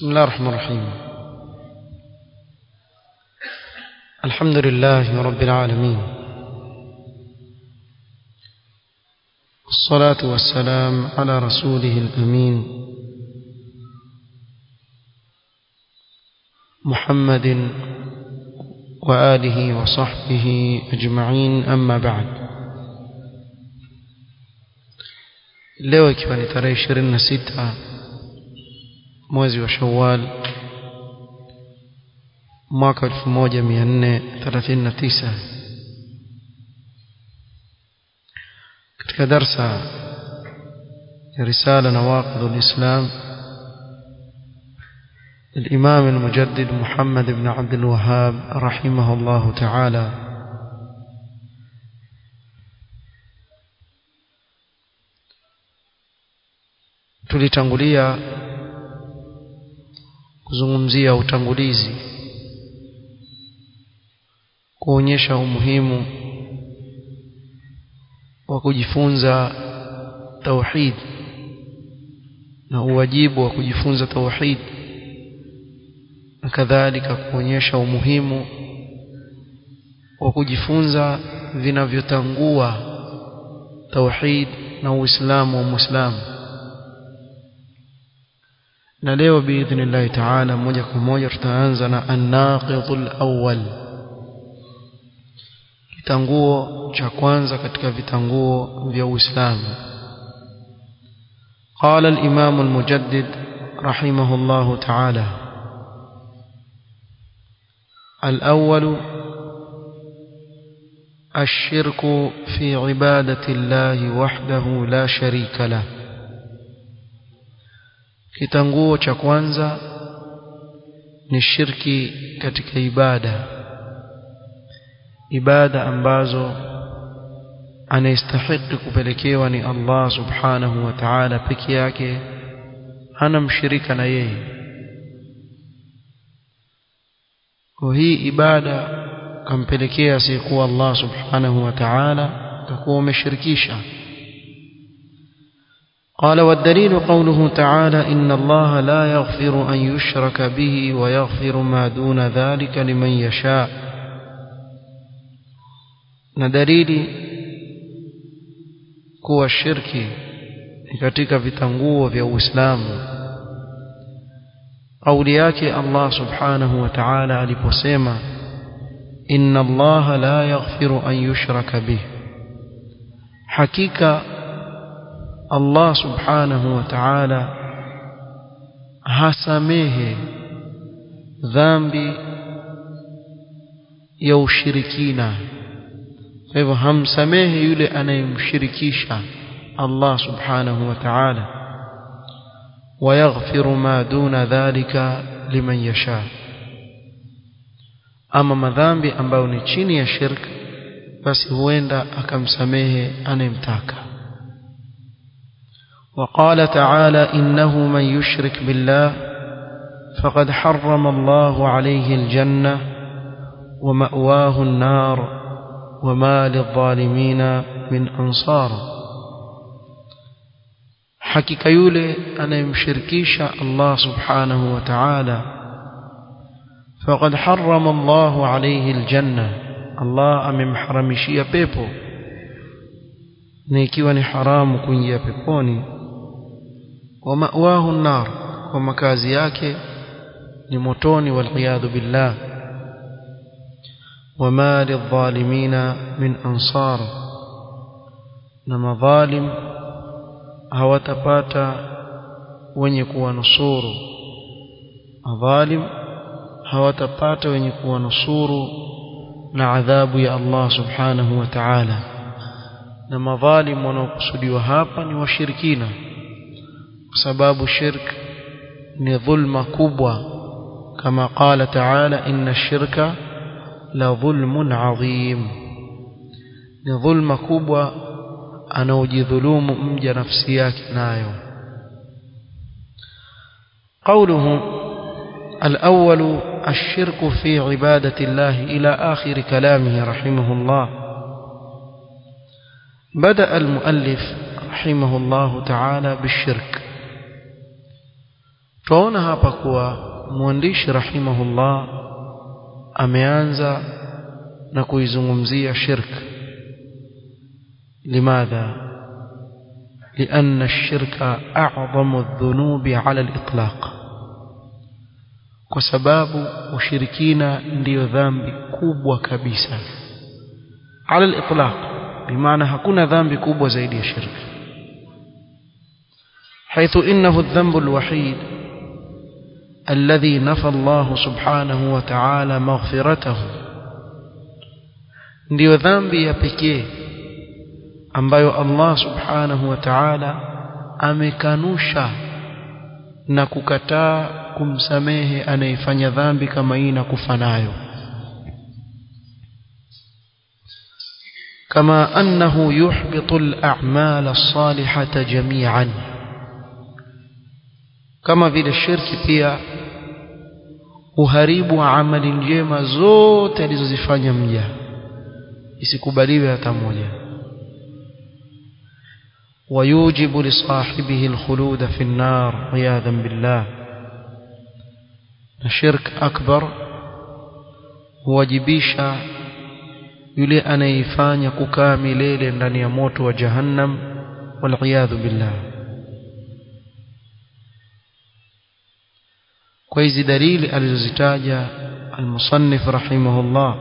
بسم الله الرحمن الرحيم الحمد لله رب العالمين الصلاة والسلام على رسوله الأمين محمد وآله وصحبه أجمعين أما بعد leo ikiwa ni tarehe ishirini na sita mwezi wa shawal mwaka elfu moja mia nne thelathini na tisa katika darsa ya risala nawaqidhu lislam الإمام المجدد محمد بن عبد الوهاب رحمه الله تعالى tulitangulia kuzungumzia utangulizi kuonyesha umuhimu wa kujifunza tauhid na uwajibu wa kujifunza tauhid na kadhalika kuonyesha umuhimu wa kujifunza vinavyotangua tauhid na uislamu wa muislamu na leo biidhnillahi taala moja kwa moja tutaanza na annaqidhul awwal kitanguo cha kwanza katika vitanguo vya Uislamu قال الإمام المجدد رحمه الله تعالى الأول الشرك في عبادة الله وحده لا شريك له kitanguo cha kwanza ni shirki katika ibada ibada ambazo anastahili kupelekewa ni Allah subhanahu wa ta'ala peke yake hana mshirika na yeye kwa hii ibada kampelekea asiyekuwa Allah subhanahu wa ta'ala takuwa umeshirikisha قال والدليل قوله تعالى إن الله لا يغفر أن يشرك به ويغفر ما دون ذلك لمن يشاء ندليل kuwa shirki ni katika vitanguo vya Uislamu kauli yake Allah subhanahu wa ta'ala aliposema inna Allah la yaghfiru an yushraka bih hakika Allah subhanahu wa ta'ala hasamehe dhambi ya ushirikina kwa hivyo hamsamehe yule anayemshirikisha Allah subhanahu wa ta'ala wayaghfiru ma duna dhalika liman yasha ama madhambi ambayo ni chini ya shirk basi huenda akamsamehe anayemtaka وقال تعالى إنه من يشرك بالله فقد حرم الله عليه الجنة ومأواه النار وما للظالمين من أنصار حكيك يولي أنا يمشركيش الله سبحانه وتعالى فقد حرم الله عليه الجنة الله أمم حرمشي بيبو نيكيواني حرام كنيا بيبوني ومأواه النار ومكازي yake ni motoni waliyadhu billah وما للظالمين من أنصار na madhalim hawatapata wenye kuwanusuru madhalim hawatapata wenye kuwanusuru na adhabu ya Allah subhanahu wa ta'ala na madhalim wanaokusudiwa hapa ni washirikina kwa sababu shirk ni dhulma kubwa kama qala ta'ala inna shirka la dhulmun adhim ni dhulma kubwa anaojidhulumu mja nafsi yake nayo قوله الأول الشرك في عبادة الله إلى آخر كلامه رحمه الله بدأ المؤلف رحمه الله تعالى بالشرك tunaona hapa kuwa mwandishi rahimahullah ameanza na kuizungumzia shirk limadha لأن الشرك أعظم الذنوب على الإطلاق وسباب وشركين ndio dhambi kubwa kabisa على الإطلاق بمعنى hakuna dhambi kubwa zaidi ya shirk حيث إنه الذنب الوحيد الذي نفى الله سبحانه وتعالى مغفرته ndio dhambi ya pekee ambayo Allah subhanahu wa ta'ala amekanusha na kukataa kumsamehe anayefanya dhambi kama hii na kufa nayo كما أنه يحبط الأعمال الصالحة جميعا كما vile shirki pia uharibu amali njema zote alizozifanya mja isikubaliwe hata moja ويوجب لصاحبه الخلود في النار عياذا بالله الشرك أكبر huwajibisha yule anayeifanya kukaa milele ndani ya moto wa jahannam waliyadhu billah kwa hizi dalili alizozitaja almusannif rahimahullah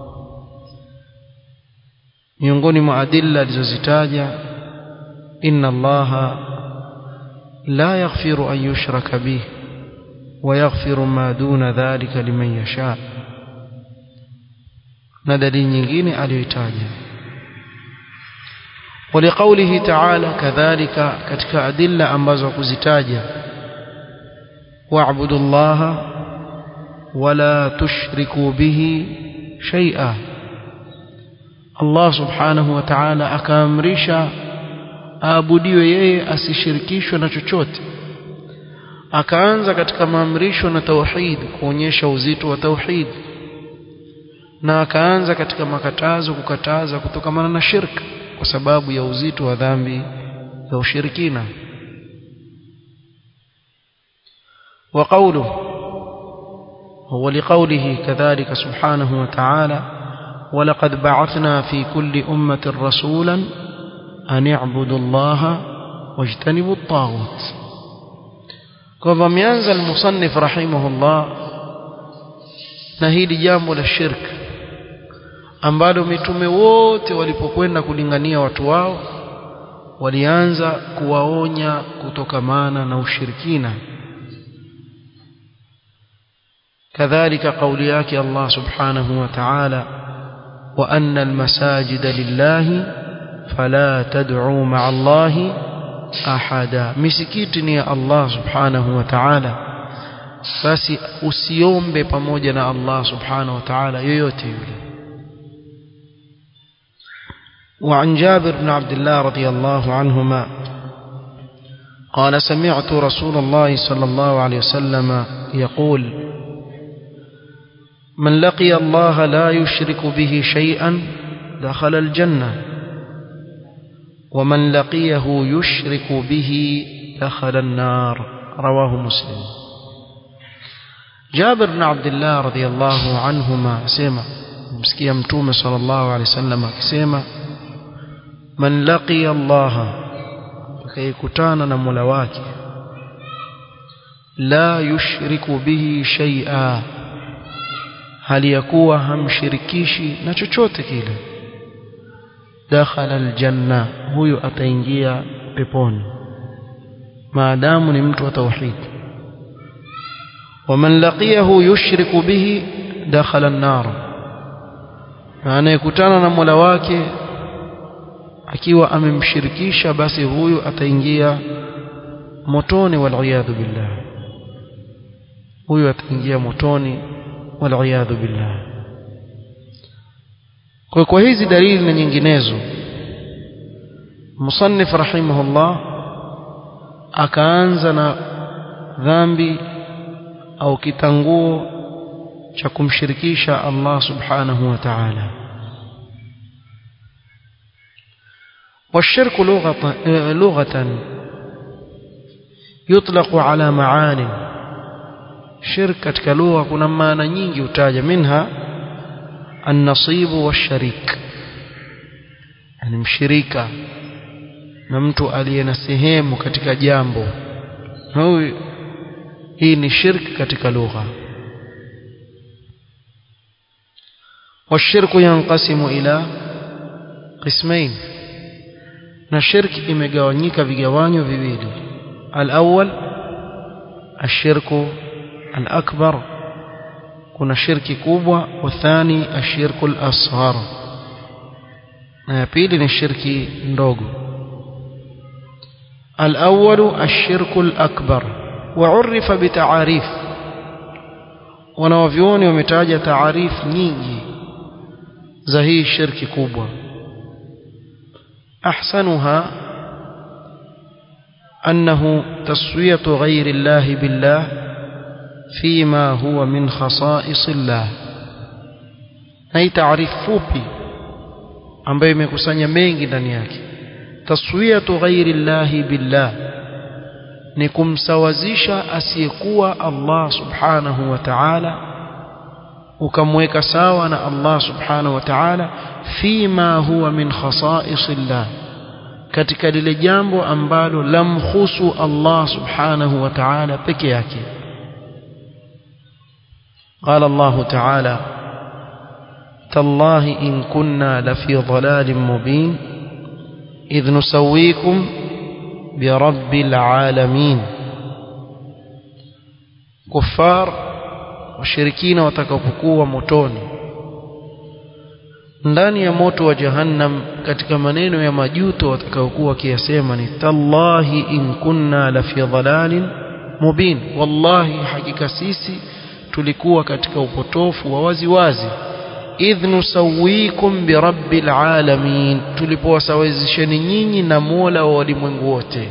miongoni mwa adilla alizozitaja inna allaha la yaghfiru an yushraka bih wa yaghfiru ma duna dhalika liman yasha na dalili nyingine aliyoitaja ولقوله تعالى كذلك katika adilla ambazo kuzitaja واعبدوا الله ولا تشركوا به شيئا الله سبحانه وتعالى akaamrisha aabudiwe yeye asishirikishwe na chochote akaanza katika maamrisho na tauhid kuonyesha uzito wa tauhid na akaanza katika makatazo kukataza kutokamana na shirka kwa sababu ya uzito wa dhambi ya ushirikina وقوله هو لقوله كذلك سبحانه وتعالى ولقد بعثنا في كل أمة رسولا أن اعبدوا الله واجتنبوا الطاغوت كما ينزل المصنف رحمه الله نهيد جامب للشرك ambalo mitume wote walipokwenda kulingania watu wao walianza kuwaonya kutokamana na ushirikina كذلك قول ياك الله سبحانه وتعالى وأن المساجد لله فلا تدعوا مع الله أحدا مسكيتني يا الله سبحانه وتعالى basi usiombe pamoja na Allah subhanahu wa ta'ala yoyote yule وعن جابر بن عبد الله رضي الله عنهما قال سمعت رسول الله صلى الله عليه وسلم يقول من لقي الله لا يشرك به شيئا دخل الجنة ومن لقيه يشرك به دخل النار رواه مسلم جابر بن عبد الله رضي الله عنهما سيما مسكي متوم صلى الله عليه وسلم سيما من لقي الله كيكتانا نمولواك لا يشرك به شيئا hali ya kuwa hamshirikishi na chochote kile dakhala aljanna huyo ataingia peponi maadamu ni mtu wa tauhid waman laqiyahu yushriku bihi dakhala an-nar na anayekutana na Mola wake akiwa amemshirikisha basi huyo ataingia motoni wal billah huyo ataingia motoni والعياذ بالله kwa kwa hizi dalili na nyinginezo musannif rahimahullah akaanza na dhambi au kitanguo cha kumshirikisha Allah subhanahu wa ta'ala والشرك لغة لغة يطلق على معاني shirk katika lugha kuna maana nyingi utaja minha an-nasibu wash-sharik yani mshirika na mtu aliye na sehemu katika jambo huyu hii ni shirk katika lugha والشرك ينقسم إلى قسمين na shirki imegawanyika vigawanyo viwili al-awwal ashirku al-akbar kuna shirki kubwa wathani ashirku al-asghar na ya pili ni shirki ndogo al-awwal ashirku al-akbar وعرف بتعاريف wanawavyuoni wametaja taarifu nyingi za hii shirki kubwa أحسنها أنه تسوية غير الله بالله فيما هو من خصائص الله هي تعريف fupi ambayo imekusanya mengi ndani yake taswiyatu ghairi llahi billah ni kumsawazisha asiyekuwa Allah subhanahu wa ta'ala ukamweka sawa na Allah subhanahu wa ta'ala fima huwa min khasaisillah katika lile jambo ambalo lamkhusu Allah subhanahu wa ta'ala peke yake قال الله تعالى تالله إن كنا لفي ضلال مبين إذ نسويكم برب العالمين كفار washirikina watakapokuwa motoni ndani ya moto wa jahannam katika maneno ya majuto watakaokuwa wakiyasema ni tallahi in kunna la fi dhalalin mubin wallahi hakika sisi tulikuwa katika upotofu wa wazi wazi idh nusawikum birabbil alamin tulipowasawazisheni nyinyi na Mola wa walimwengu wote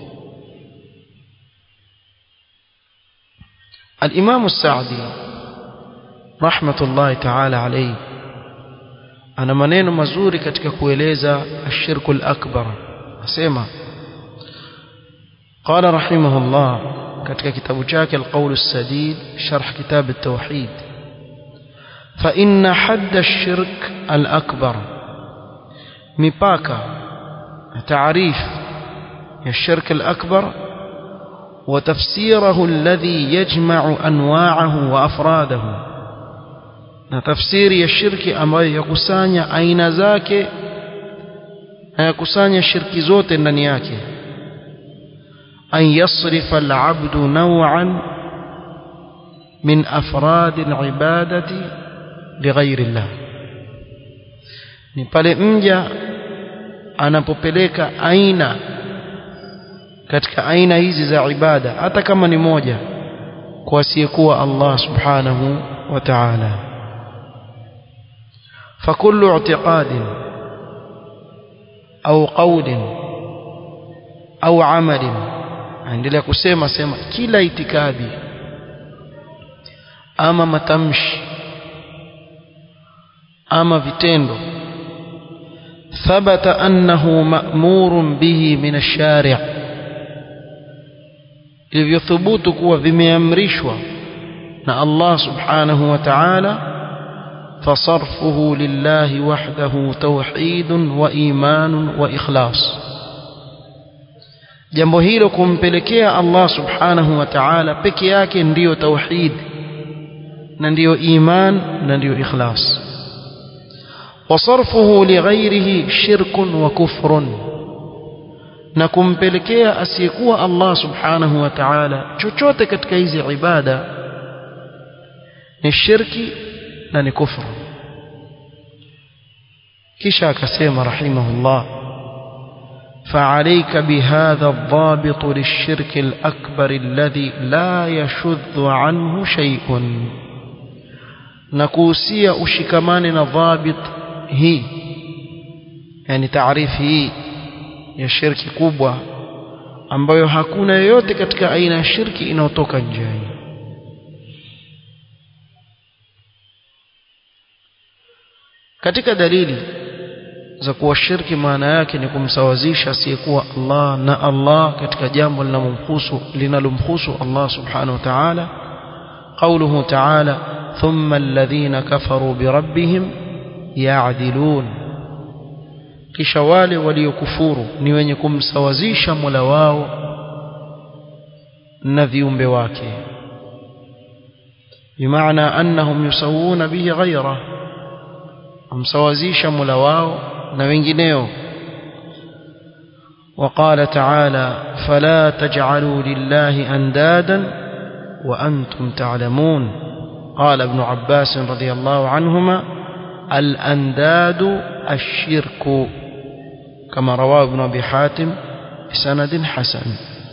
الإمام السعدي رحمة الله تعالى عليه ana maneno mazuri katika kueleza ashirku al-akbar asema qala rahimahullah katika kitabu chake al-qawl as-sadid sharh kitab at-tauhid fa inna hadd ash-shirk al-akbar mipaka taarif ya shirk al-akbar وتفسيره الذي يجمع أنواعه وأفراده na tafsiri ya shirki ambayo yakusanya aina zake na yakusanya shirki zote ndani yake an yasrifa al-abdu naw'an min afrad al-ibadati lighayri Allah ni pale mja anapopeleka aina katika aina hizi za ibada hata kama ni moja kwa asiyekuwa Allah subhanahu wa ta'ala فكل اعتقاد أو قول أو عمل عندنا kusema sema kila itikadi ama matamshi ama vitendo ثبت أنه مأمور به من الشارع ilivyothubutu kuwa vimeamrishwa na Allah subhanahu wa ta'ala فصرفه لله وحده توحيد وإيمان وإخلاص jambo hilo kumpelekea Allah subhanahu wa ta'ala peke yake ndiyo tauhid na ndiyo iman na ndiyo ikhlas wasarfuhu lighairihi shirkun wa kufrun na kumpelekea asiyekuwa Allah subhanahu wa ta'ala chochote katika hizi ibada ni shirki na ni kufru kisha akasema rahimahullah فعليك بهذا الضابط للشرك الأكبر الذي لا يشذ عنه شيء نكوسيا أشكمان ضابط هي يعني تعريف هي ya shirki kubwa ambayo hakuna yoyote katika aina ya shirki inayotoka nje katika dalili za kuwa shirki maana yake ni kumsawazisha asiyekuwa Allah na Allah katika jambo linalomhusu linalomhusu Allah subhanahu wa ta'ala قوله تعالى ثم الذين كفروا بربهم يعدلون kisha wale waliokufuru ni wenye kumsawazisha Mola wao na viumbe wake bimaana annahum yusawuna bihi ghayra amsawazisha Mola wao na wengineo وقال تعالى فلا تجعلوا لله أندادا وأنتم تعلمون قال ابن عباس رضي الله عنهما الأنداد الشرك كما رواه ابن أبي حاتم بسند حسن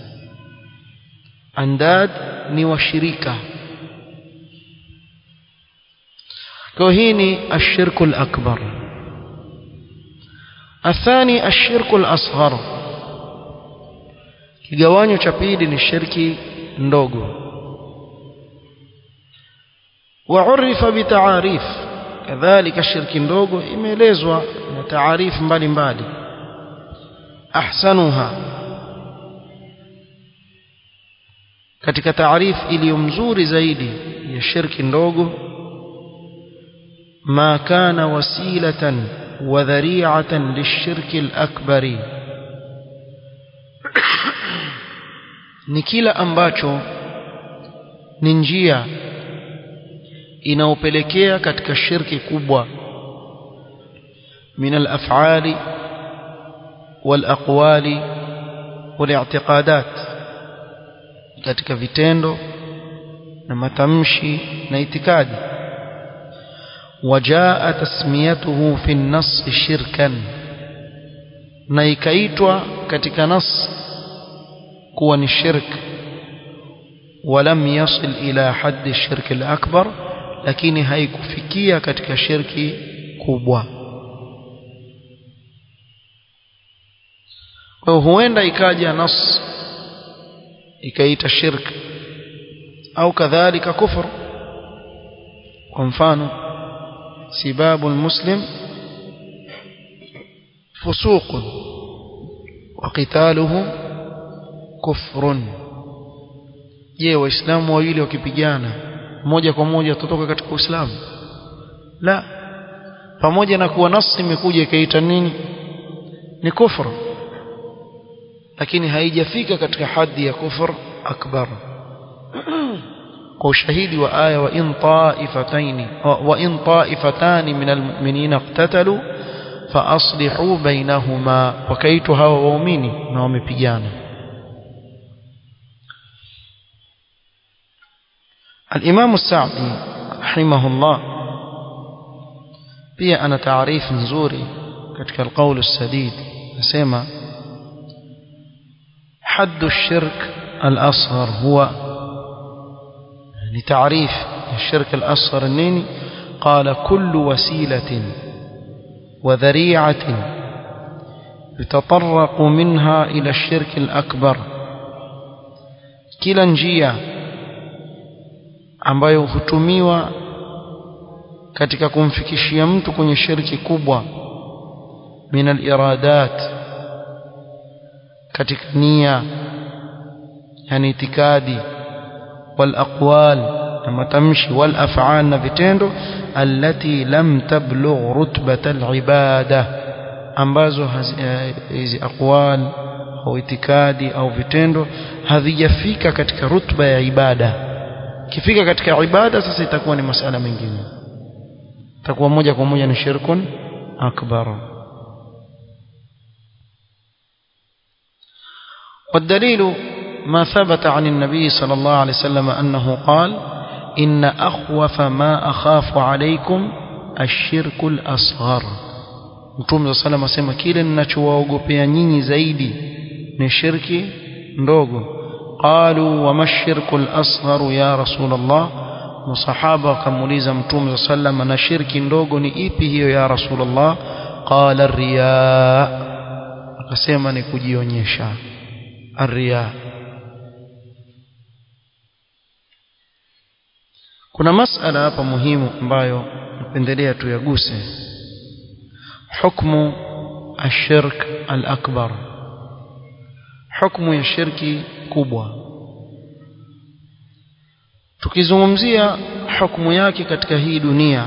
أنداد ني وشريكة كهيني الشرك الأكبر الثاني الشرك الأصغر kigawanyo cha pili ni shirki ndogo waurifa bitaarif kadhalika shirki ndogo imeelezwa na taarifu mbalimbali ahsanuha katika taarifu iliyo mzuri zaidi ya shirki ndogo ma kana wasilatan wa dhari'atan lishirki al-akbari ni kila ambacho ni njia inaopelekea katika shirki kubwa min al-af'ali wal-aqwali wal-i'tiqadat katika vitendo na matamshi na itikadi wajaa tasmiyatuhu fi an-nass shirkan na ikaitwa katika nas kuwa ni shirk ولم يصل إلى حد الشرك الأكبر lakini haikufikia katika shirki kubwa kwa huenda ikaja nas ikaita shirk au kadhalika kufur kwa mfano sibabu almuslim fusuq wa qitaluhu kufrun je waislamu wawili wakipigana moja kwa moja tutoka katika uislamu la pamoja na kuwa nasi imekuja ikaita nini ni kufru lakini haijafika katika hadhi ya kufur akbar kwa ushahidi wa aya wa in ta'ifatayn wa in ta'ifatan min almu'minina iqtatalu fa aslihu bainahuma wakaitwa hawa waumini na wamepigana الإمام السعدي رحمه الله pia ana taarifu nzuri katika القول السديد nasema حد الشرك الأصغر هو لتعريف الشرك الأصغر النيني قال كل وسيلة وذريعة يتطرق منها إلى الشرك الأكبر كلا njia ambayo hutumiwa katika kumfikishia mtu kwenye shirki kubwa min al-iradat katika nia yani itikadi wal aqwal na matamshi wal af'al na vitendo allati lam tablugh rutbata al-ibada ambazo hizi aqwal au itikadi au vitendo havijafika katika rutba ya ibada kifika katika ibada sasa itakuwa ni masala mengine itakuwa moja kwa moja ni shirkun akbar والدليل ما ثبت عن النبي صلى الله عليه وسلم أنه قال إن أخوف ما أخاف عليكم الشرك الأصغر Mtume صلى الله عليه وسلم kile ninachowaogopea nyinyi zaidi ni shirki ndogo قالوا وما الشرك الأصغر يا رسول الله مصحابة كموليزا متوم صلى الله عليه وسلم شرك ndogo ni ipi hiyo ya رسول الله قال الرياء akasema ni kujionyesha الرياء kuna masala hapa muhimu ambayo napendelea tuyaguse hukmu الشرك الأكبر حكم ya shirki kubwa tukizungumzia hukumu yake katika hii dunia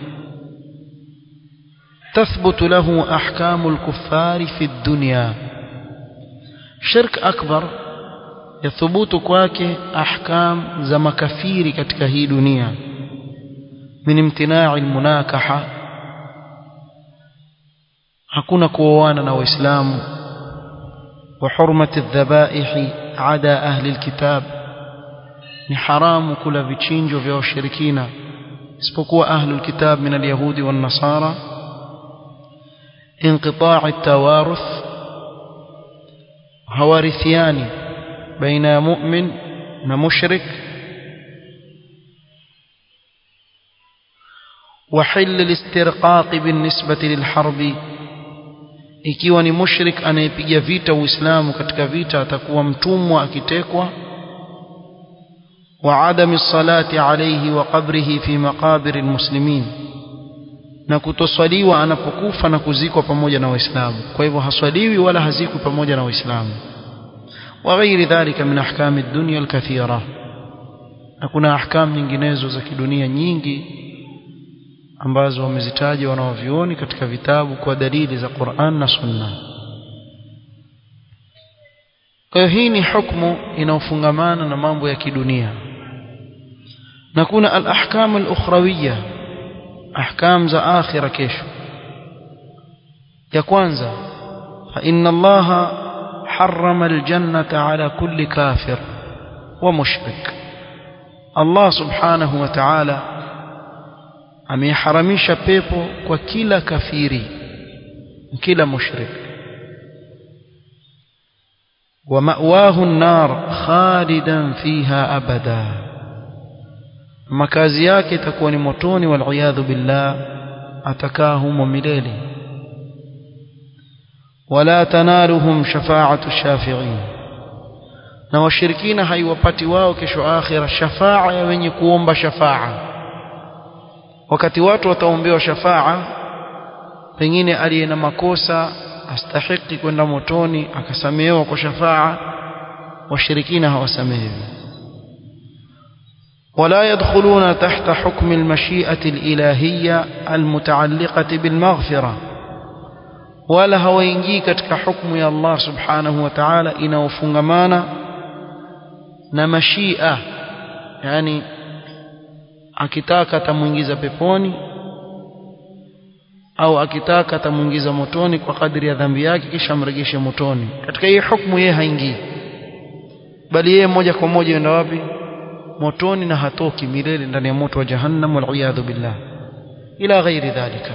تثبت له أحكام الكفار في الدنيا شرك أكبر يثبت كواك أحكام زم كفير كتك هي دنيا من امتناع المناكحة hakuna kuoana na waislamu wa hurmati dhabaihi ada ahli alkitab ni haramu kula vichinjo vya washirikina isipokuwa ahli alkitab min alyahudi wan nasara انقطاع التوارث هوارثيان بين مؤمن ومشرك وحل الاسترقاق بالنسبة للحرب ikiwa ni mushrik anayepiga vita uislamu katika vita atakuwa mtumwa akitekwa wa adami salati alayhi wa qabrihi fi maqabir almuslimin na kutoswaliwa anapokufa na kuzikwa pamoja na waislamu kwa hivyo haswaliwi wala hazikwi pamoja na waislamu wa ghairi dhalika min ahkami ad-dunya al-kathira na kuna ahkam nyinginezo za kidunia nyingi ambazo wamezitaja wanaovioni katika vitabu kwa dalili za Qur'an na Sunna. Kwa hiyo hii ni hukumu inayofungamana na mambo ya kidunia. Na kuna al-ahkam al-ukhrawiyya, ahkam za akhira kesho. Ya kwanza, fa inna Allah harrama al-jannata ala kulli kafir wa mushrik. Allah subhanahu wa ta'ala ameharamisha pepo kwa kila kafiri kila mushrik wa ma'wahu an-nar khalidan fiha abada makazi yake itakuwa ni motoni wal billah atakaa humo milele wala tanaluhum shafa'atu shafi'in na washirikina haiwapati wao kesho akhira shafa'a ya wenye kuomba shafa'a wakati watu wataombewa shafaa pengine aliye na makosa astahiki kwenda motoni akasamehewa kwa shafaa washirikina hawasamehewi ولا يدخلون تحت حكم المشيئة الإلهية المتعلقة بالمغفرة ولا هوينجي كتك حكم يا الله سبحانه وتعالى إنه فنغمانا نمشيئة يعني akitaka atamuingiza peponi au akitaka atamuingiza motoni kwa kadri ya dhambi yake kisha amregeshe motoni katika hii hukumu yeye haingii bali yeye moja kwa moja yenda wapi motoni na hatoki milele ndani ya moto wa jahannam wal iyadhu billah ila ghairi dhalika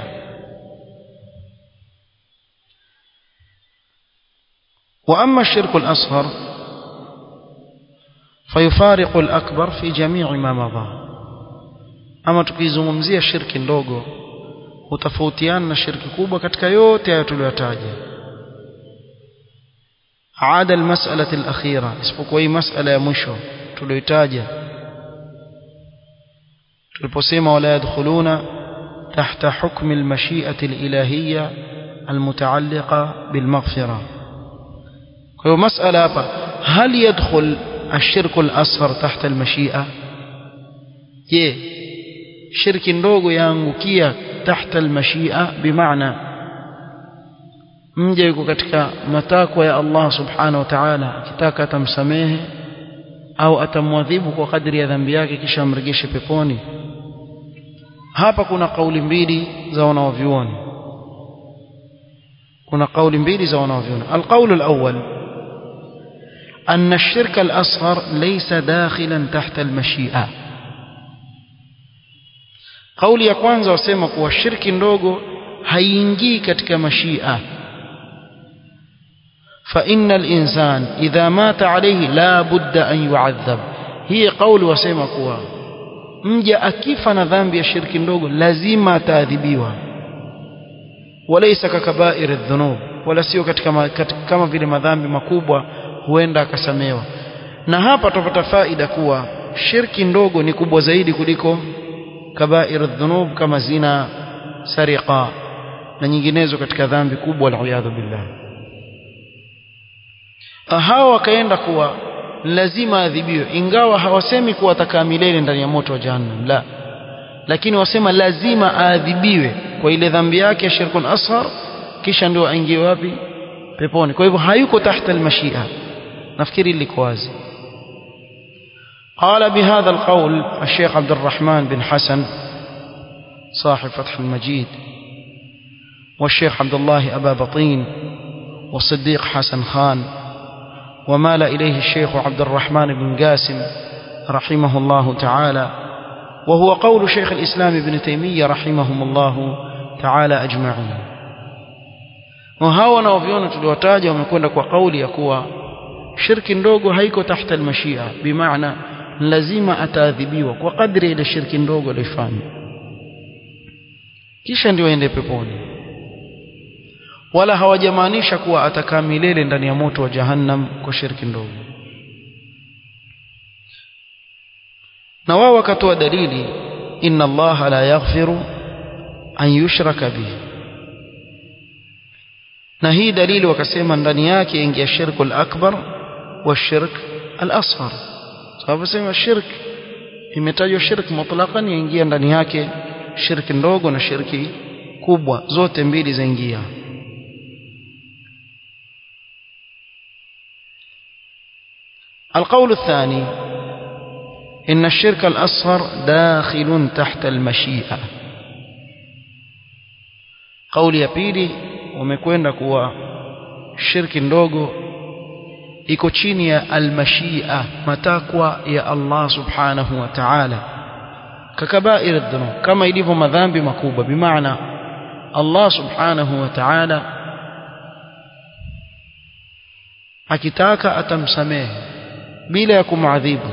واما الشرك الاصغر فيفارق الاكبر في جميع ما مضى ama tukizungumzia shirki ndogo hutofautiana na shirki kubwa katika yote hayo tuliyotaja ada almas'alati alakhira isipokuwa hii mas'ala ya mwisho tuliyotaja tuliposema wala yadkhuluna tahta hukmi almashi'ati alilahiyya almutaalliqa bilmaghfira kwa hiyo mas'ala hapa hal yadkhul الشرك الأصغر تحت المشيئة je shirki ndogo yaangukia tahta almashia bimaana mja yuko katika matakwa ya Allah subhanahu wa ta'ala akitaka atamsamehe au atamwadhibu kwa kadri ya dhambi yake kisha amregeshe peponi hapa kuna kauli mbili za wanaovyuoni kuna kauli mbili za wanaovyuoni alqaulu alawwal أن الشرك الأصغر ليس داخلا تحت المشيئة kauli ya kwanza wasema kuwa shirki ndogo haiingii katika mashia fa innal insan idha mata alayhi la budda an yu'adhab hii kauli wasema kuwa mja akifa na dhambi ya shirki ndogo lazima ataadhibiwa walaysa kakabair adh-dhunub wala sio katika, katika kama vile madhambi makubwa huenda akasamewa na hapa tupata faida kuwa shirki ndogo ni kubwa zaidi kuliko kabair dhunub kama zina sariqa na nyinginezo katika dhambi kubwa aliyadhu billah hawa wakaenda kuwa lazima adhibiwe ingawa hawasemi kuwa atakaa milele ndani ya moto wa jahannam la lakini wasema lazima aadhibiwe kwa ile dhambi yake ya shirkun ashar kisha ndio aingie wapi peponi kwa hivyo hayuko tahta almashia nafikiri liko wazi قال بهذا القول الشيخ عبد الرحمن بن حسن صاحب فتح المجيد والشيخ عبد الله أبا بطين والصديق حسن خان ومال إليه الشيخ عبد الرحمن بن قاسم رحمه الله تعالى وهو قول شيخ الإسلام ابن تيمية رحمهم الله تعالى أجمعين وهاو نوفيون tuliwataja wamekwenda kwa kauli ya kuwa shirki ndogo haiko tahta almashia bimaana lazima ataadhibiwa kwa kadri ile shirki ndogo alifanya kisha ndio aende peponi wala hawajamaanisha kuwa atakaa milele ndani ya moto wa jahannam kwa shirki ndogo na wao wakatoa dalili inna allaha la yaghfiru an yushraka bihi na hii dalili wakasema ndani yake ingia shirku al-akbar wa shirk al-asghar sababu sema shirk imetajwa shirk mutlaqan yaingia ndani yake shirki ndogo na shirki kubwa zote mbili zaingia القول الثاني إن الشرك الأصغر داخل تحت المشيئة قول ya pili wamekwenda kuwa shirki ndogo iko chini ya almashia matakwa ya Allah subhanahu wa ta'ala kakabair dhunub kama ilivyo madhambi makubwa bimaana Allah subhanahu wa ta'ala akitaka atamsamehe bila ya kumadhibu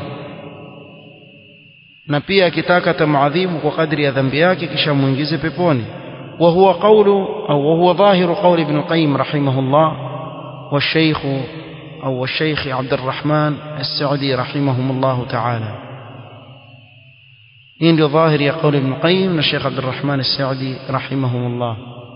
na pia akitaka atamadhibu kwa kadri ya dhambi yake kisha muingize peponi وهو قول أو وهو ظاهر قول ابن القيم رحمه الله والشيخ أو الشيخ عبد الرحمن السعدي رحمهم الله تعالى إن ظاهر يقول ابن القيم الشيخ عبد الرحمن السعدي رحمهم الله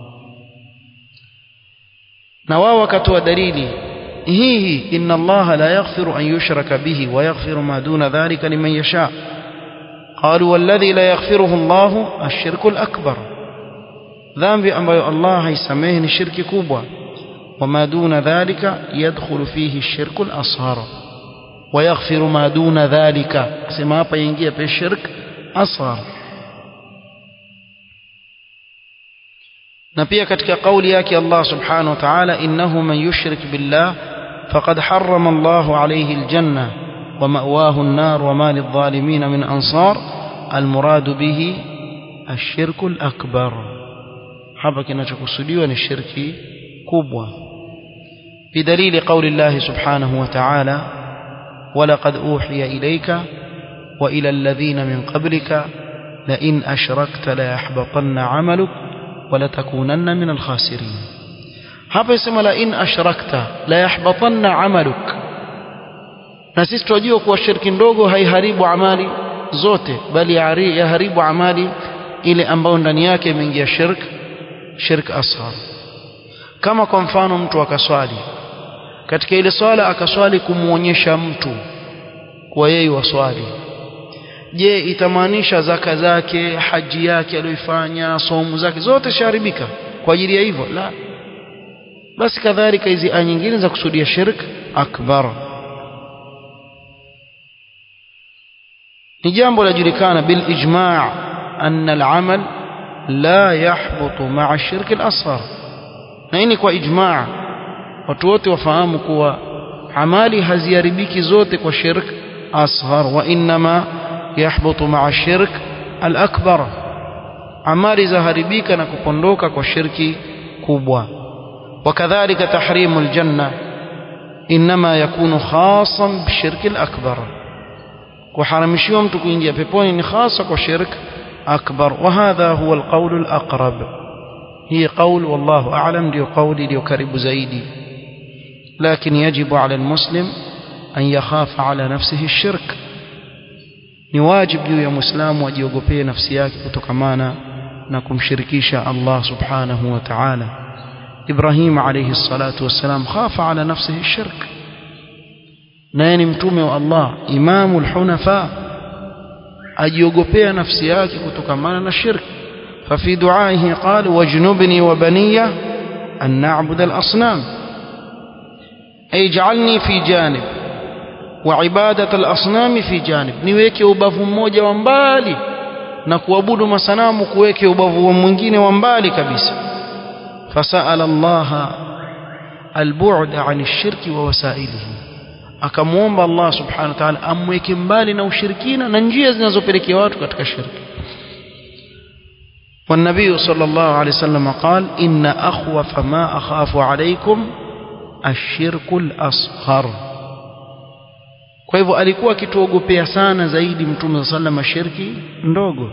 نواوك ودليلي هي إن الله لا يغفر أن يشرك به ويغفر ما دون ذلك لمن يشاء قالوا والذي لا يغفره الله الشرك الأكبر dhambi ambayo Allah haisamehe ni shirki kubwa wama duna dhalika yadkhulu fihi shirku al-asghar wa yaghfiru ma duna dhalika sema hapa ingia pe shirk asghar na pia katika kauli yake Allah subhanahu wa ta'ala innahu man yushrik billah faqad harrama Allah alayhi al-janna wa ma'wahu an-nar wa ma lidh-dhalimin min ansar al-murad bihi الشرك الأكبر hapa kinachokusudiwa ni shirki kubwa bidalili qauli Allah subhanahu wa ta'ala walaqad uhiya ilayka wa ila alladhina min qablika la in ashrakta la yahbatanna 'amaluk wa la takunanna min al-khasirin hapa yasema la in ashrakta la yahbatanna 'amaluk na sisi tunajua kuwa shirki ndogo haiharibu amali zote bali yaharibu amali ile ambayo ndani yake imeingia shirki shirk asghar kama kwa mfano mtu akaswali katika ile swala akaswali kumuonyesha mtu kwa yeye waswali je itamaanisha zaka zake haji yake aliyoifanya somu zake zote shaharibika kwa ajili ya hivyo la basi kadhalika hizi aya nyingine za kusudia shirk akbar ni jambo lajulikana bil ijma' anna al-amal la yahbutu ma'a shirki al-asghar na hii ni kwa ijmaa watu wote wafahamu kuwa amali haziharibiki zote kwa shirk asghar wa inma yahbutu ma'a shirk al-akbar amali zaharibika na kupondoka kwa shirki kubwa wakadhalika tahrimu al-janna inma yakunu khasan bishirki al-akbar kuharamishiwa mtu kuingia peponi ni hasa kwa shirki أكبر وهذا هو القول الأقرب هي قول والله أعلم ديو قولي ديو كرب زيدي لكن يجب على المسلم أن يخاف على نفسه الشرك نواجب juu ya muislamu ajiogopee nafsi yake kutokamana na kumshirikisha Allah subhanahu wa ta'ala Ibrahim alayhi salatu wassalam khafa ala nafsihi shirk naye ni mtume wa Allah imamul hunafa ajiogopea nafsi yake kutokamana na shirki ففي دعائه قال واجنبني وبني أن نعبد الأصنام أي اجعلني في جانب وعبادة الأصنام في جانب niweke ubavu mmoja wa mbali na kuabudu masanamu kuweke ubavu mwingine wa mbali kabisa فسأل الله البعد عن الشرك ووسائله akamwomba Allah subhanahu wa ta'ala amweke mbali na ushirikina na njia zinazopelekea watu katika shirki والنبي صلى الله عليه وسلم قال إن أخوف ما أخاف عليكم الشرك الأصغر kwa hivyo alikuwa akituogopea sana zaidi mtume saa sallam shirki ndogo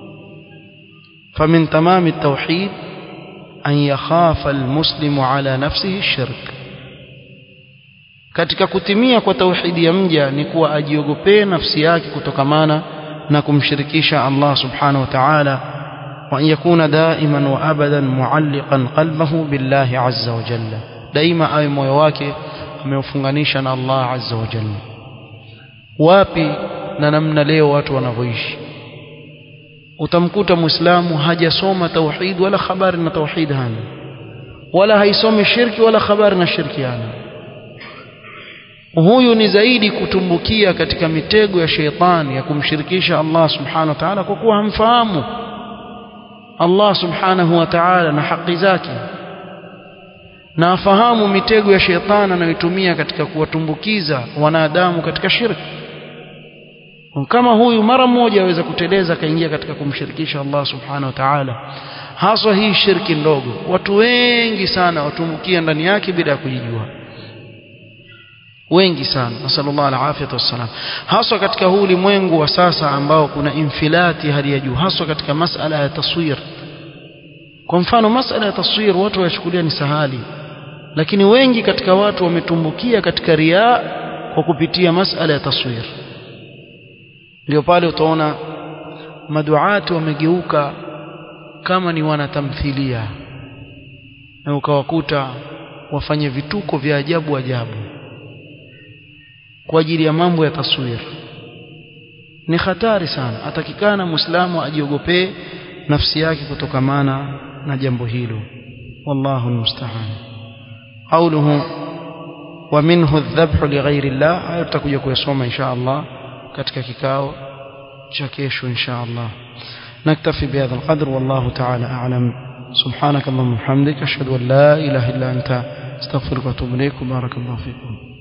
famin tamami tauhid an yakhafa almuslimu ala nafsihi shirk katika kutimia kwa tauhidi ya mja ni kuwa ajiogopee nafsi yake kutokamana na kumshirikisha Allah subhanahu wa ta'ala وأن يكون دائما وأبدا معلقا قلبه بالله عز وجل دائما أي مويواك ameufunganisha na Allah azza wa jalla wapi na namna leo watu wanavyoishi utamkuta muislamu hajasoma tauhid wala habari na tauhid hana wala haisomi shirki wala habari na shirki hana huyu ni zaidi kutumbukia katika mitego ya sheitani ya kumshirikisha Allah subhanahu wa ta'ala kwa kuwa hamfahamu Allah subhanahu wa ta'ala na haki zake na afahamu mitego ya shetani anayotumia katika kuwatumbukiza wanadamu katika shirki kama huyu mara moja aweza kuteleza akaingia katika kumshirikisha Allah subhanahu wa ta'ala haswa hii shirki ndogo watu wengi sana watumbukia ndani yake bila ya kujijua wengi sana nasallallahu alafiyat wassalam haswa katika huu ulimwengu wa sasa ambao kuna infilati hali ya juu haswa katika masala ya taswir kwa mfano masala ya taswir watu wachukulia ni sahali lakini wengi katika watu wametumbukia katika riaa kwa kupitia masala ya taswir ndio pale utaona maduati wamegeuka kama ni wanatamthilia na ukawakuta wafanye vituko vya ajabu ajabu kwa ajili ya mambo ya taswir ni hatari sana atakikana muislamu ajiogopee nafsi yake kutokamana na jambo hilo wallahu almusta'an qawluhu wa minhu adh-dhabhu lighairi Allah hayo tutakuja kuyasoma insha Allah katika kikao cha kesho insha Allah نكتفي بهذا القدر والله تعالى أعلم سبحانك اللهم وبحمدك أشهد أن لا إله إلا أنت استغفرك وأتوب إليك وبارك الله فيكم